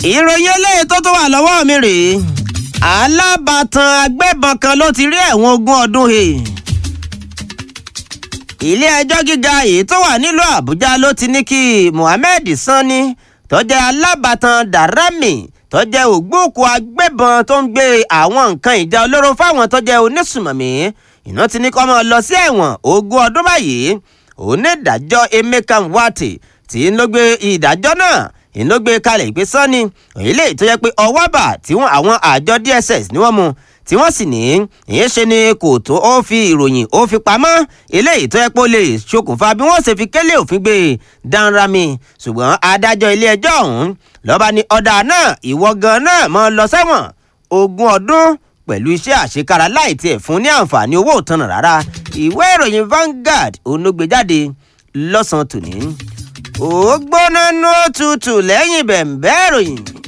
ìròyìn eléyìí tó tún wà lọ́wọ́ mi rèé alábàtàn agbébọn kan ló ti rí ẹ̀wọ̀n ogún ọdún he ilé-ẹjọ́ gíga èyí tó wà nílùú àbújá ló ti ní kí muhammed sanni tó jẹ́ alábàtàn darami tó jẹ́ ògbóòkú agbébọn tó ń gbé àwọn nǹkan ìjà olóró fáwọn tó jẹ́ onísùmọ̀mí iná ti ní kó máa lọ sí ẹ̀wọ̀n ogún ọdún báyìí onídàájọ́ emeka nwate tí ń ló gbé ìdájọ́ náà ń ló gbé kalẹ̀ ìpè sanni èyí tó yẹ pé ọwọ́ bà tí wọ́n àwọn àjọ dss ni wọ́n mú tí wọ́n sì ní ìyẹn ṣe ni kò tó ó fi ìròyìn ó fi pamọ́ eléyìí tó yẹ pé ó lè ṣokùnfà bí wọ́n ṣe fi kélé òfin gbé danrami ṣùgbọ́n adájọ́ ilé ẹjọ́ ọ̀hún lọ́ba ní ọ̀dà náà ìwọ gan náà mọ́ lọ sẹ́wọ̀n ogún ọdún pẹ̀lú iṣẹ́ àṣekára láì tiẹ̀ fún ní àǹfààní owó òtanà rárá ìwé ìròyìn Vanguard onógbèjáde lọ́sàn-án tòní ó gbóná nú òtútù lẹ́yìn bẹ̀ǹbẹ́ ìròyìn